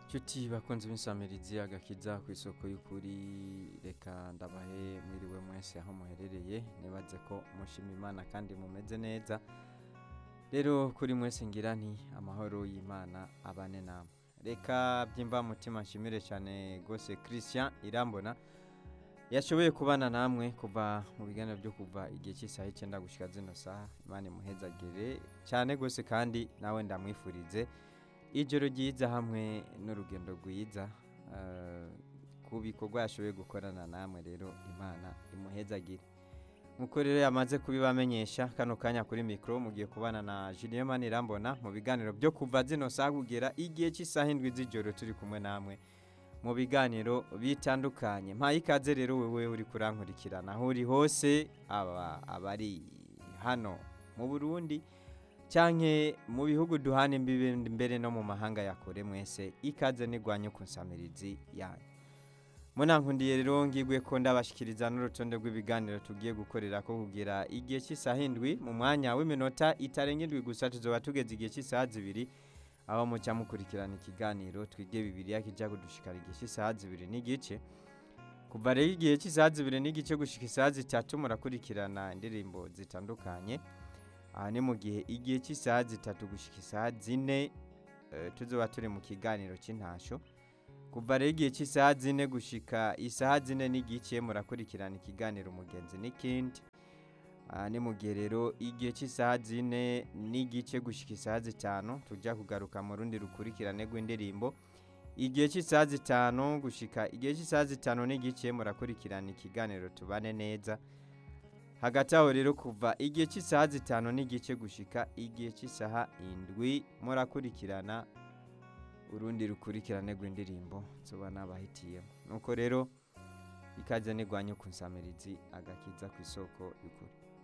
Nshuti bakunze b'insamirizi agakiza ku isoko y'ukuri reka ndabahe mwiriwe mwese aho muherereye nibaze ko mushima imana kandi mumeze neza rero kuri mwese ngira nti amahoro y'imana abane namwe reka byimba mutima nshimire cyane rwose christian irambona yashoboye kubana namwe kuva mu biganiro byo kuva igihe cy'isaha icyenda gushyira zino saha imana imuhezagire cyane rwose kandi nawe ndamwifurize ijoro ryiza hamwe n'urugendo rwiza eh, ku bikorwa yashoboye gukorana namwe rero imana imuhezagire nk'uko rero yamaze kubibamenyesha kano kanya kuri mikoro mugiye kubana na Julien Manirambona mu biganiro byo kuva zino saha kugera igihe cy'isaha indwi z'ijoro turi kumwe namwe mu biganiro bitandukanye mpaye ikaze rero wewe uri kurankurikirana aho uri hose aba abari hano mu Burundi cyanke mu bihugu duhana imbibe mbere no mu mahanga yakore mwese ikaze nigwanye ku nsamirizi yanyu munankundiye rero ngigwe ko ndabashikiriza n'urutonde rw'ibiganiro tugiye gukorera ko kugira igihe cy'isaha indwi mu mwanya w'iminota itarenga indwi gusa tuzoba tugeze igihe cy'isaha zibiri aho mucya mukurikirana ikiganiro twige bibiriya kijya kudushikara igihe cy'isaha zibiri n'igice kuva rero igihe cy'isaha zibiri n'igice gushika isaha zitatu murakurikirana indirimbo zitandukanye aha ni mu gihe igihe cy'isaha zitatu gushyika isaha zine eh, tuzoba turi mu kiganiro cy'intasho kuva rero igihe cy'isaha zine gushyika isaha zine n'igice murakurikirana ikiganiro umugenzi n'ikindi aha ni mu gihe rero igihe cy'isaha zine n'igice gushyika isaha zitanu tujya kugaruka mu rundi rukurikirane rw'indirimbo igihe cy'isaha zitanu gushyika igihe cy'isaha zitanu n'igice murakurikirana ikiganiro tubane neza hagati aho rero kuva igihe cy'isaha zitanu n'igice gushika igihe cy'isaha indwi murakurikirana urundi rukurikirane rw'indirimbo nsoba nabahitiyemo nuko rero ikaze nigwanye ku nsamirizi agakiza ku isoko y'ukuri